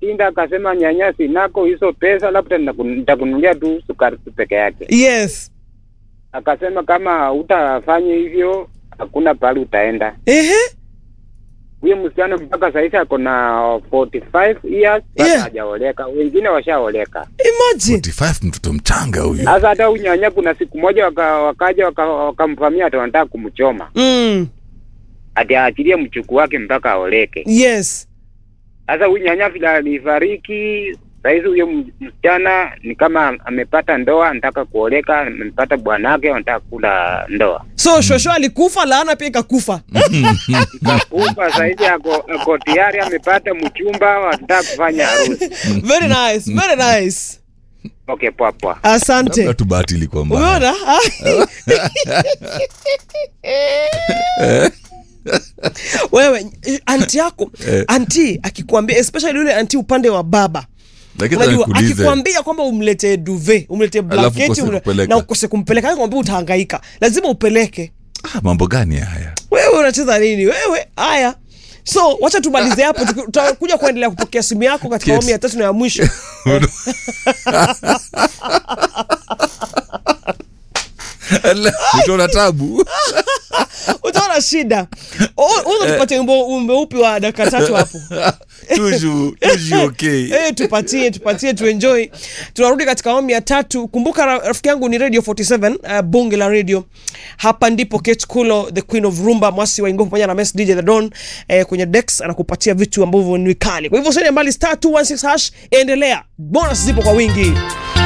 akashinda akasema, nyanya sinako hizo pesa, labda nitakun- nitakununulia tu sukari tu peke yake. yes Akasema kama utafanya hivyo hakuna pahali utaenda. ehe Huyo msichana mpaka saizi ako na 45 years bado Yeah. hajaoleka, wengine washaoleka. imagine 45 mtoto mchanga huyu Sasa hata huyu nyanya, kuna siku moja waka, wakaja waka- wakamvamia hata wanataka kumchoma mm. ati aachilie mchuku wake mpaka aoleke. yes Sasa huyu nyanya vile alifariki, saizi huyo m- msichana ni kama amepata ndoa, anataka kuoleka, amepata bwanake, anataka kula ndoa. so shosho alikufa laana pia ikakufa Kakufa saizi ako, ako tayari amepata mchumba, anataka kufanya harusi. very nice very nice Okay, poa poa. asante labda tu bahati ilikuwa mbaya umeona wewe anti yako Eh. anti akikwambia especially yule anti upande wa baba lakini unajua nikuulize akikwambia kwamba umletee duve umletee Alafu blanketi ukose umle- kupeleka. na ukose kumpeleka kwambia utahangaika lazima upeleke ah, mambo gani haya wewe unacheza nini wewe haya so wacha tumalize hapo tuki- tutakuja kuendelea kupokea simu yako katika Kids. awamu ya tatu na ya mwisho utaona tabu utaona shida uza tupatie wimbo wimbo upi wa dakika tatu hapo tuju tuju okay Eh, tupatie tupatie tuenjoy tunarudi katika awamu ya tatu kumbuka ra- rafiki yangu ni radio 47 uh, bunge la radio hapa ndipo Kate Kulo the queen of rumba mwasi wa ingopo pamoja na Mess DJ the Don eh, kwenye Dex anakupatia vitu ambavyo ni kali kwa hivyo sasa mbali star 216 hash endelea bonus zipo kwa wingi